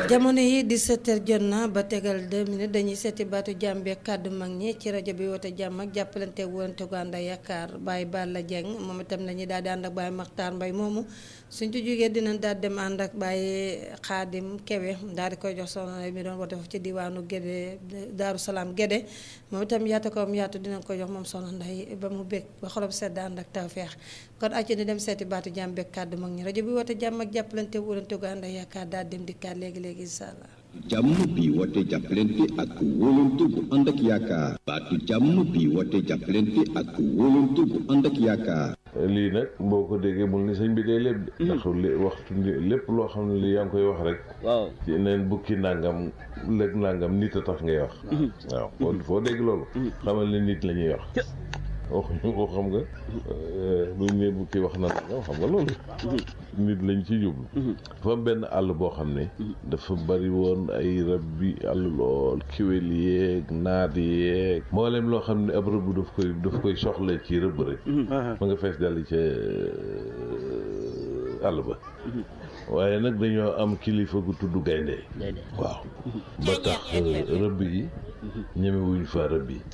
jamono yi 17h jot na ba tegal 2 minutes dañuy seeti baatu jàmm bi ak kàddu mag ñi ci rajo bi woote jàmm ak jàppalante wonte gu ànd ak yaakaar Baye Balla Dieng moom itam nañu daal di ànd ak Baye Makhtar Mbaye moomu suñ ci jógee dinañ daal dem ànd ak Baye Xaadim Kewe daal di koy jox soxna mi doon woote foofu ci diwaanu Gédé Daaru Salaam Gédé moom itam yaatu ko am yaatu dinañ ko jox moom soxna Nday ba mu bég ba xolam sedd ànd ak tawfeex kon acci ni dem seeti baatu jàmm bi ak kàddu mag ñi rajo bi woote jàmm ak jàppalante wonte gu ànd ak yaakaar daal dem dikkaat léegi léegi incha allah jàmm bi woote jàppalante ak wóolante bu ànd ak yaakaar baatu jàmm bi woote jàppalante ak wóolante bu ànd ak yaakaar lii nag boo ko déggee mul ni sëñ bi day lépp de ndax li waxtu lépp loo xam ne li yaa ngi koy wax rek waaw ci neen bukki nangam lëg nangam nit a tax ngay wax waaw foo foo dégg loolu xamal ne nit la ñuy wax waxuñu ko xam nga buñ ne bukki wax na nangam xam nga loolu nit lañ ci jublu dafa am benn àll boo xam ne dafa bari woon ay rab bi àll lool kiwél yeeg naat yeeg mboolem loo xam ne ab rëbb daf koy daf koy soxla ci rëbb rek ma nga fees dal ca àll ba waaye nag dañoo am kilifa gu tudd gaynde waaw ba tax rëbb yi ñemewuñ fa rëbb yi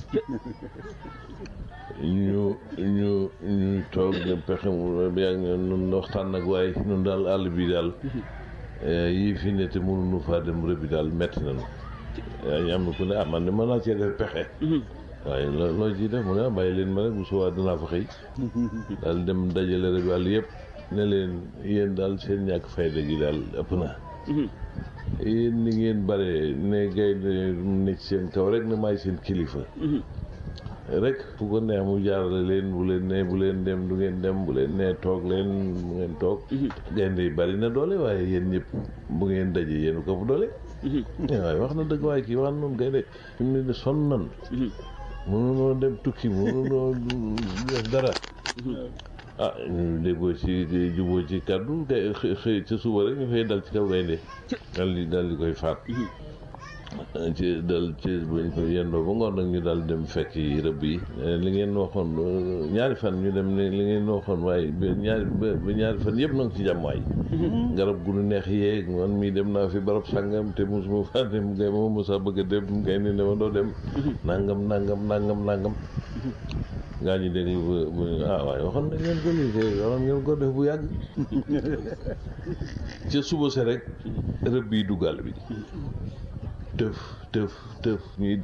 ñu ñu ñu toog ne pexe mu yàgg ne nun waxtaan nag waaye nun daal àll bi daal yii fi ne te mënuñu faa dem rëbbi daal metti nañu yaa ñu am na ku ne ah man de mën naa cee def pexe waaye loo loo ciy def mu ne ah bàyyi leen ma rek bu subaa dinaa fa xëy daal dem dajale rëbbi àll yëpp ne leen yéen daal seen ñàkk fayda gi daal ëpp na yéen ni ngeen bare ne gaynde ne ci seen kaw rek ne maay seen kilifa rek fu ko neex mu jaarale leen bu leen nee bu leen dem du ngeen dem bu leen nee toog leen bu ngeen toog gaynde yi bari na doole waaye yéen ñëpp bu ngeen daje yéen ko fu doole waaye wax na dëgg waaye kii wax noonu gaynde fi mu ne ni sonn nan mënunoo dem tukki mënunoo def dara ah ñu déggoo ci juboo ci kàddu kay xëy ca suba rek ñu xëy dal ci kaw gaynde dal di dal di koy faat ci dal ci buñ ko yendoo ba ngoon nag ñu daal dem fekk yi rëbb yi li ngeen waxoon ñaari fan ñu dem ne li ngeen waxoon waaye ba ñaari ba ñaari fan yëpp nag ci jàmm waay garab gu nu neex yeeg man mii dem naa fi barab sàngam te mosuma faa dem ngay ma mosa bëgg a dem ngay ne dama doo dem nangam nangam nangam nangam gaa ñi dégg bu ah waaye waxoon na ngeen ko lii te waxoon ngeen ko def bu yàgg ca suba se rek rëbb yi duggal bi tëf tëf tëf ñuy